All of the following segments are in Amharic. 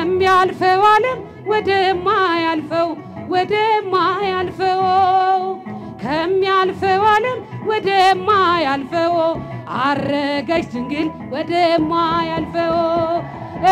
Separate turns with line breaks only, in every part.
ከሚያልፈው ዓለም ወደማያልፈው ወደማያልፈው ከሚያልፈው ዓለም ወደማያልፈው አረገች ድንግል ወደማያልፈው እ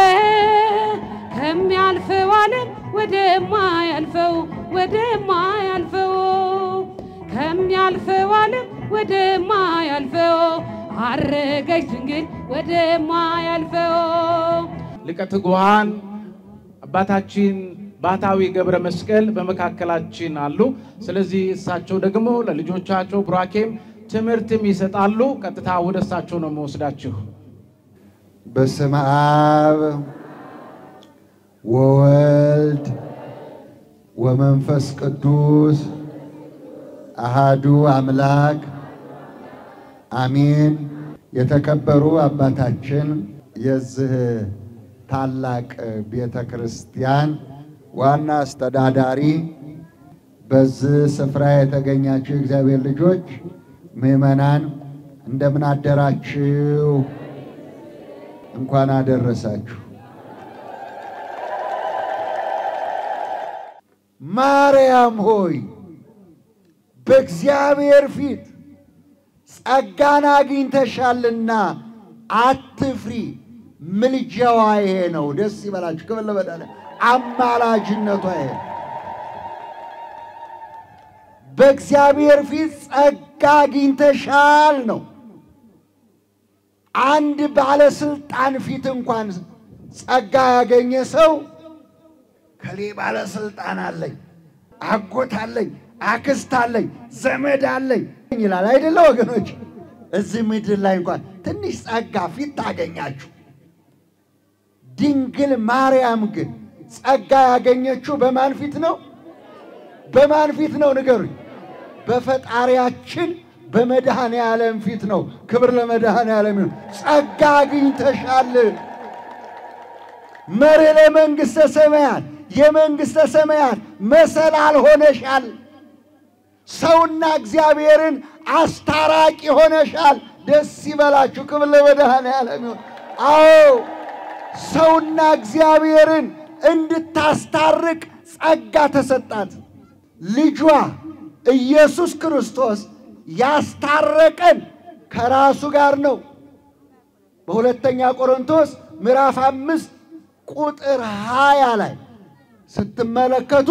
ከሚያልፈው ዓለም ወደማያልፈው ወደማያልፈው ከሚያልፈው ዓለም ወደማያልፈው አረገች ድንግል ወደማያልፈው
ሊቀ ትጉሃን አባታችን ባታዊ ገብረ መስቀል በመካከላችን አሉ። ስለዚህ እሳቸው ደግሞ ለልጆቻቸው ቡራኬም ትምህርትም ይሰጣሉ። ቀጥታ ወደ እሳቸው ነው መወስዳችሁ።
በስመ አብ ወወልድ ወመንፈስ ቅዱስ አሃዱ አምላክ አሜን። የተከበሩ አባታችን የዚህ ታላቅ ቤተ ክርስቲያን ዋና አስተዳዳሪ፣ በዚህ ስፍራ የተገኛችሁ የእግዚአብሔር ልጆች ምዕመናን እንደምን አደራችሁ? እንኳን አደረሳችሁ። ማርያም ሆይ በእግዚአብሔር ፊት ጸጋን አግኝተሻልና አትፍሪ። ምልጃዋ ይሄ ነው። ደስ ይበላችሁ። ክብር ለመድኃኒዓለም። አማላጅነቷ ይሄ ነው። በእግዚአብሔር ፊት ጸጋ አግኝተሻል ነው። አንድ ባለስልጣን ፊት እንኳን ጸጋ ያገኘ ሰው ከሌ ባለስልጣን አለኝ፣ አጎት አለኝ፣ አክስት አለኝ፣ ዘመድ አለኝ ይላል አይደለ ወገኖች? እዚህ ምድር ላይ እንኳን ትንሽ ጸጋ ፊት ታገኛችሁ። ድንግል ማርያም ግን ጸጋ ያገኘችው በማን ፊት ነው? በማን ፊት ነው ንገሩኝ? በፈጣሪያችን በመድኃኔ ዓለም ፊት ነው። ክብር ለመድኃኔ ዓለም ይሁን። ጸጋ አግኝተሻል። መሪ ለመንግሥተ ሰማያት የመንግሥተ ሰማያት መሰላል ሆነሻል። ሰውና እግዚአብሔርን አስታራቂ ሆነሻል። ደስ ይበላችሁ። ክብር ለመድኃኔ ዓለም ይሁን። አዎ ሰውና እግዚአብሔርን እንድታስታርቅ ጸጋ ተሰጣት። ልጇ ኢየሱስ ክርስቶስ ያስታረቀን ከራሱ ጋር ነው። በሁለተኛ ቆሮንቶስ ምዕራፍ አምስት ቁጥር ሃያ ላይ ስትመለከቱ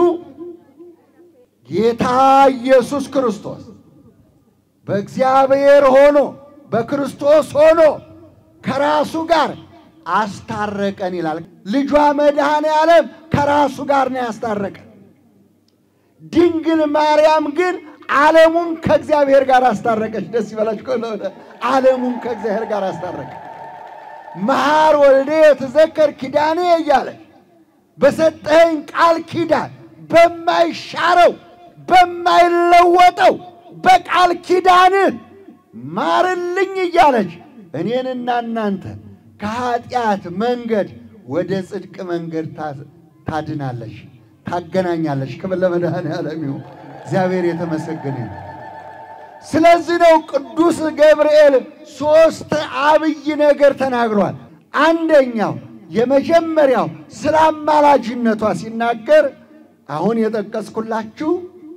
ጌታ ኢየሱስ ክርስቶስ በእግዚአብሔር ሆኖ በክርስቶስ ሆኖ ከራሱ ጋር አስታረቀን ይላል። ልጇ መድኃኔ ዓለም ከራሱ ጋር ነው ያስታረቀን። ድንግል ማርያም ግን ዓለሙን ከእግዚአብሔር ጋር አስታረቀች። ደስ ይበላችሁ። ዓለሙን ከእግዚአብሔር ጋር አስታረቀ። መሐር ወልዴ የተዘከር ኪዳኔ እያለ በሰጠኸኝ ቃል ኪዳን በማይሻረው በማይለወጠው በቃል ኪዳንህ ማርልኝ እያለች እኔንና እናንተ ከኃጢአት መንገድ ወደ ጽድቅ መንገድ ታድናለች፣ ታገናኛለች። ክብር ለመድኃኔዓለም ይሁን። እግዚአብሔር የተመሰገነ ይሁን። ስለዚህ ነው ቅዱስ ገብርኤል ሦስት አብይ ነገር ተናግሯል። አንደኛው የመጀመሪያው ስለ አማላጅነቷ ሲናገር አሁን የጠቀስኩላችሁ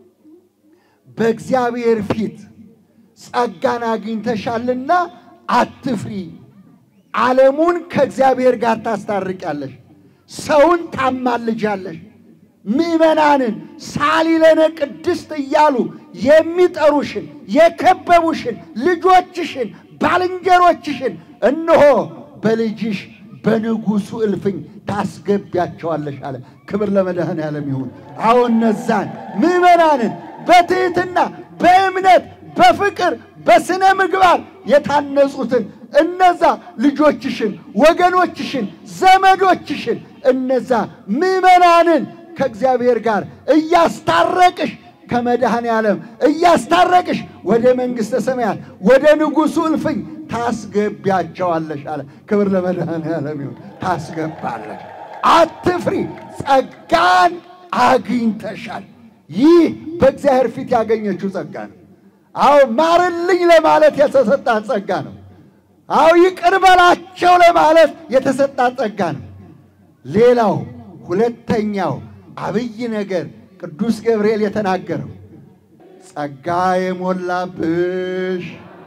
በእግዚአብሔር ፊት ጸጋን አግኝተሻልና አትፍሪ፣ ዓለሙን ከእግዚአብሔር ጋር ታስታርቂያለሽ፣ ሰውን ታማልጃለሽ፣ ምዕመናንን ሳሊለነ ቅድስት እያሉ የሚጠሩሽን የከበቡሽን ልጆችሽን ባልንጀሮችሽን እነሆ በልጅሽ በንጉሡ እልፍኝ ታስገቢያቸዋለሽ አለ። ክብር ለመድኃኔዓለም ይሁን። አዎ እነዛን ምዕመናንን በትሕትና በእምነት በፍቅር በስነ ምግባር የታነጹትን እነዛ ልጆችሽን፣ ወገኖችሽን፣ ዘመዶችሽን እነዛ ምዕመናንን ከእግዚአብሔር ጋር እያስታረቅሽ ከመድኃኔ ዓለም እያስታረቅሽ ወደ መንግሥተ ሰማያት ወደ ንጉሡ እልፍኝ ታስገቢያቸዋለሽ አለ። ክብር ለመድኃኔ ዓለም ይሁን። ታስገባለሽ፣ አትፍሪ፣ ጸጋን አግኝተሻል። ይህ በእግዚአብሔር ፊት ያገኘችው ጸጋ ነው። አዎ ማርልኝ ለማለት የተሰጣት ጸጋ ነው። አዎ ይቅር በላቸው ለማለት የተሰጣት ጸጋ ነው። ሌላው ሁለተኛው አብይ ነገር ቅዱስ ገብርኤል የተናገረው ጸጋ የሞላብሽ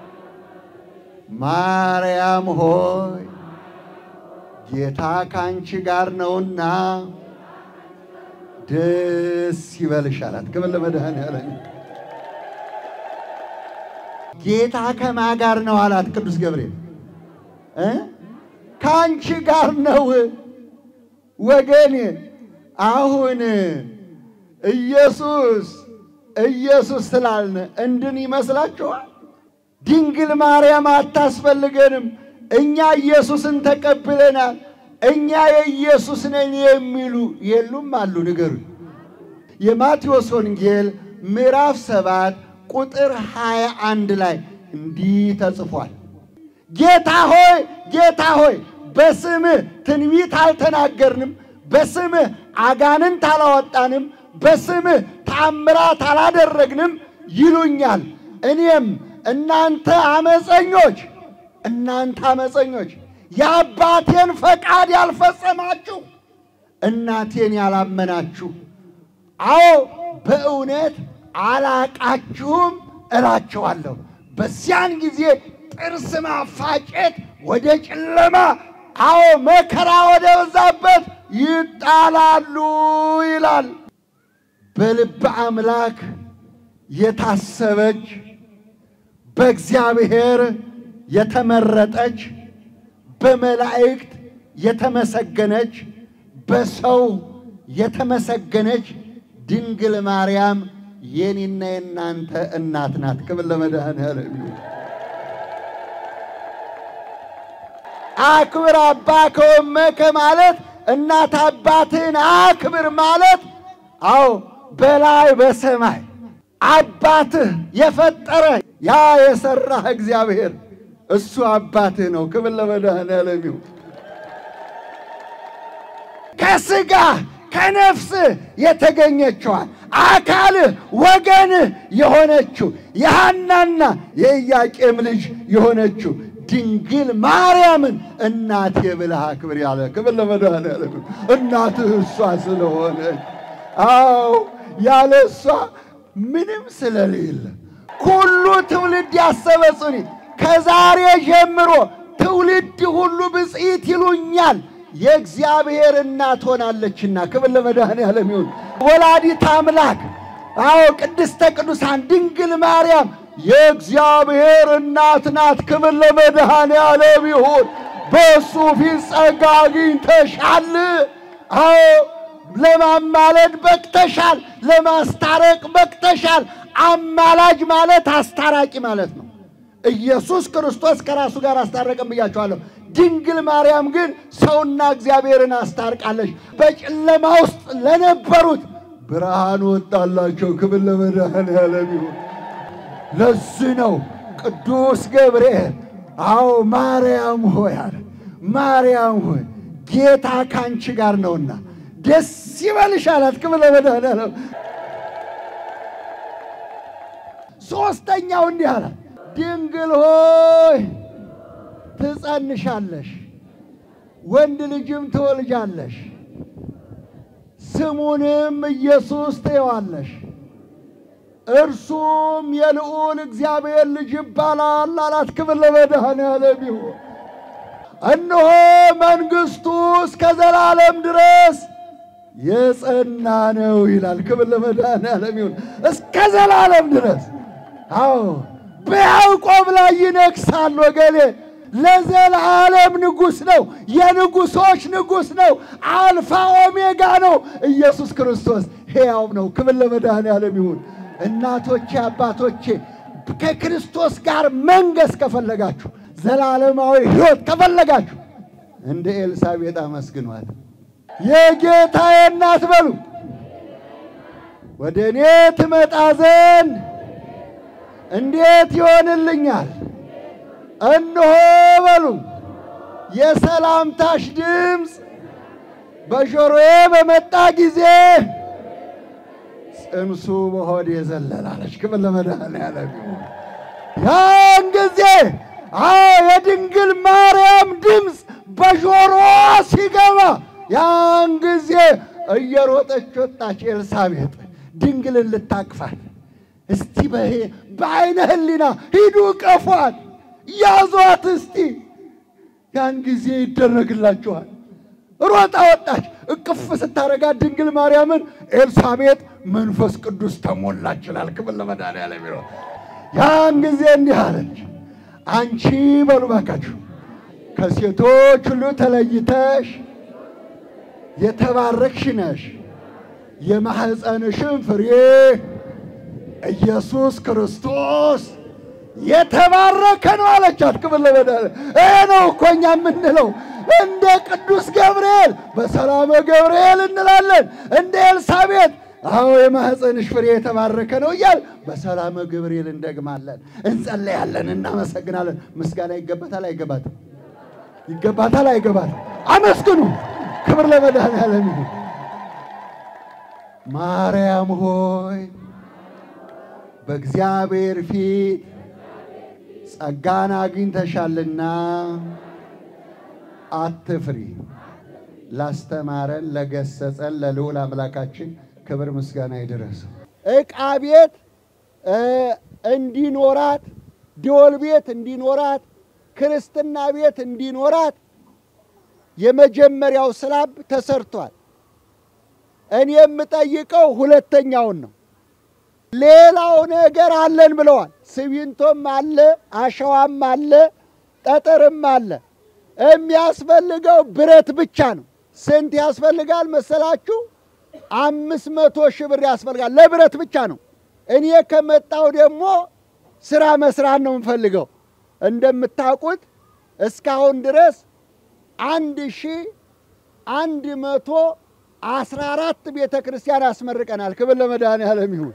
ማርያም ሆይ ጌታ ካንቺ ጋር ነውና ደስ ይበልሽ አላት። ክብር ለመድኃኔዓለም። ጌታ ከማ ጋር ነው አላት ቅዱስ ገብርኤል እ ከአንቺ ጋር ነው። ወገኔ አሁን ኢየሱስ ኢየሱስ ስላልን እንድን ይመስላችኋል? ድንግል ማርያም አታስፈልገንም። እኛ ኢየሱስን ተቀብለናል። እኛ የኢየሱስ ነን የሚሉ የሉም አሉ? ንገሩኝ። የማቴዎስ ወንጌል ምዕራፍ ሰባት ቁጥር ሃያ አንድ ላይ እንዲህ ተጽፏል። ጌታ ሆይ ጌታ ሆይ በስምህ ትንቢት አልተናገርንም፣ በስምህ አጋንንት አላወጣንም፣ በስምህ ተአምራት አላደረግንም ይሉኛል። እኔም እናንተ አመፀኞች እናንተ አመፀኞች የአባቴን ፈቃድ ያልፈጸማችሁ እናቴን ያላመናችሁ፣ አዎ በእውነት አላቃችሁም እላችኋለሁ። በዚያን ጊዜ ጥርስ ማፋጨት ወደ ጨለማ፣ አዎ መከራ ወደ በዛበት ይጣላሉ ይላል። በልበ አምላክ የታሰበች በእግዚአብሔር የተመረጠች በመላእክት የተመሰገነች በሰው የተመሰገነች ድንግል ማርያም የኔና የናንተ እናት ናት። ክብር ለመድኃኔዓለም ይሁን። አክብር አባከ ወእመከ ማለት እናት አባትህን አክብር ማለት አዎ በላይ በሰማይ አባትህ የፈጠረ ያ የሰራህ እግዚአብሔር እሱ አባትህ ነው። ክብር ለመድኃኔዓለም ይሁን። ከስጋ ከነፍስህ የተገኘችዋል አካልህ ወገንህ የሆነችው የሐናና የኢያቄም ልጅ የሆነችው ድንግል ማርያምን እናቴ ብለህ አክብር ያለ ክብር ለመድኃኔዓለም ይሁን። እናትህ እሷ ስለሆነች አዎ ያለ እሷ ምንም ስለሌለ ሁሉ ትውልድ ያሰበጽኒ ከዛሬ ጀምሮ ትውልድ ሁሉ ብፅዕት ይሉኛል የእግዚአብሔር እናት ሆናለችና ክብር ለመድኃኔዓለም ይሁን። ወላዲት አምላክ አዎ ቅድስተ ቅዱሳን ድንግል ማርያም የእግዚአብሔር እናት ናት። ክብር ለመድኃኔዓለም ይሁን። በእሱ ፊት ጸጋ አግኝተሻል። አዎ ለማማለድ በቅተሻል። ለማስታረቅ በቅተሻል። አማላጅ ማለት አስታራቂ ማለት ነው። ኢየሱስ ክርስቶስ ከራሱ ጋር አስታረቀም ብያቸዋለሁ። ድንግል ማርያም ግን ሰውና እግዚአብሔርን አስታርቃለች። በጨለማ ውስጥ ለነበሩት ብርሃን ወጣላቸው። ክብር ለመድኃኔዓለም ይሁን። ለዚህ ነው ቅዱስ ገብርኤል አዎ ማርያም ሆይ አለ ማርያም ሆይ ጌታ ካንቺ ጋር ነውና ደስ ይበልሽ አላት። ክብር ለመድኃኔዓለም። ሦስተኛው እንዲህ አላት፣ ድንግል ሆይ ትጸንሻለሽ፣ ወንድ ልጅም ትወልጃለሽ፣ ስሙንም ኢየሱስ ትይዋለሽ። እርሱም የልዑል እግዚአብሔር ልጅ ይባላል አላት። ክብር ለመድኃኔዓለም ይሁን። እነሆ መንግሥቱ እስከ ዘላለም ድረስ የጸና ነው ይላል። ክብር ለመድኃኔዓለም ይሁን። እስከ ዘላለም ድረስ አዎ በያዕቆብ ላይ ይነግሣል። ወገኔ ለዘላለም ንጉሥ ነው። የንጉሶች ንጉሥ ነው። አልፋ ኦሜጋ ነው። ኢየሱስ ክርስቶስ ሕያው ነው። ክብር ለመድኃኔዓለም ይሁን። እናቶቼ፣ አባቶቼ ከክርስቶስ ጋር መንገስ ከፈለጋችሁ ዘላለማዊ ሕይወት ከፈለጋችሁ እንደ ኤልሳቤጥ አመስግኗት። የጌታዬ እናት በሉ ወደ እኔ ትመጣ ዘንድ እንዴት ይሆንልኛል? እነሆ በሉ የሰላምታሽ ድምፅ በጆሮዬ በመጣ ጊዜ ጽንሱ በሆዴ ዘለላለች። ክብር ለመድኃኔዓለም ይሁን። ያን ጊዜ አዎ የድንግል ማርያም ድምፅ በጆሮዋ ሲገባ ያን ጊዜ እየሮጠች ወጣች ኤልሳቤጥ ድንግልን ልታቅፋት። እስቲ በሄ- በአይነ ህሊና ሂዱ ቀፏት፣ ያዟት እስቲ ያን ጊዜ ይደረግላችኋል። ሮጣ ወጣች። እቅፍ ስታረጋት ድንግል ማርያምን ኤልሳቤጥ መንፈስ ቅዱስ ተሞላች ይላል። ክብር ለመድኃኒዓለም ይሁን። ያን ጊዜ እንዲህ አለች፣ አንቺ በሉ ባካችሁ ከሴቶች ሁሉ ተለይተሽ የተባረክሽ ነሽ፣ የማኅፀንሽን ፍሬ ኢየሱስ ክርስቶስ የተባረከ ነው አለቻት። ክብር ለመድኃኒዓለም። ይሄ ነው እኮ እኛ የምንለው እንደ ቅዱስ ገብርኤል በሰላመ ገብርኤል እንላለን፣ እንደ ኤልሳቤጥ አዎ የማኅፀንሽ ፍሬ የተባረከ ነው እያል በሰላመ ገብርኤል እንደግማለን፣ እንጸለያለን፣ እናመሰግናለን። ምስጋና ይገባታል አይገባትም? ይገባታል አይገባትም? አመስግኑ። ክብር ለመድኃኒዓለም ይሁን። ማርያም ሆይ በእግዚአብሔር ፊት ጸጋን አግኝተሻልና አትፍሪ። ላስተማረን ለገሰጸን ለልዑል አምላካችን ክብር ምስጋና ይድረሰው። ዕቃ ቤት እ እንዲኖራት ደወል ቤት እንዲኖራት ክርስትና ቤት እንዲኖራት የመጀመሪያው ስላብ ተሰርቷል። እኔ የምጠይቀው ሁለተኛውን ነው። ሌላው ነገር አለን ብለዋል። ሲሚንቶም አለ፣ አሸዋም አለ፣ ጠጠርም አለ። የሚያስፈልገው ብረት ብቻ ነው። ስንት ያስፈልጋል መሰላችሁ? አምስት መቶ ሺህ ብር ያስፈልጋል። ለብረት ብቻ ነው። እኔ ከመጣው ደግሞ ስራ መስራት ነው የምፈልገው። እንደምታውቁት እስካሁን ድረስ አንድ ሺህ አንድ መቶ አስራ አራት ቤተ ክርስቲያን አስመርቀናል። ክብር ለመድኃኔዓለም ይሁን።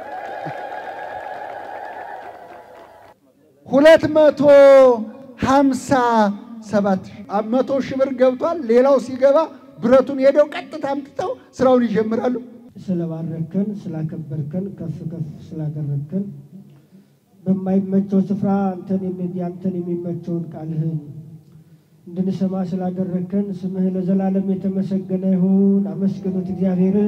ሁለት መቶ ሀምሳ ሰባት መቶ ሺህ ብር ገብቷል። ሌላው ሲገባ ብረቱን ሄደው ቀጥታ አምጥተው ስራውን ይጀምራሉ።
ስለባረከን ስላከበርከን ከፍ ከፍ ስላደረግከን በማይመቸው ስፍራ አንተን የሚ- አንተን የሚመቸውን ቃልህን እንድንሰማ ስላደረግከን ስምህ ለዘላለም የተመሰገነ ይሁን። አመስግኑት እግዚአብሔርን።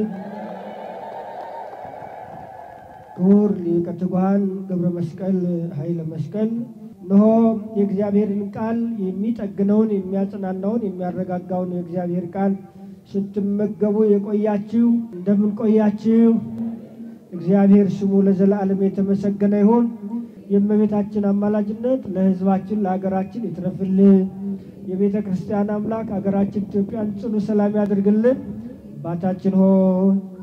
ክቡር ሊቀ ትጉሃን ገብረ መስቀል ኃይለ መስቀል እነሆ የእግዚአብሔርን ቃል የሚጠግነውን የሚያጽናናውን የሚያረጋጋውን የእግዚአብሔር ቃል ስትመገቡ የቆያችሁ እንደምን ቆያችሁ? እግዚአብሔር ስሙ ለዘላለም የተመሰገነ ይሁን። የእመቤታችን አማላጅነት ለሕዝባችን ለሀገራችን ይትረፍልን። የቤተ ክርስቲያን አምላክ ሀገራችን ኢትዮጵያን ጽኑ ሰላም ያድርግልን። አባታችን ሆይ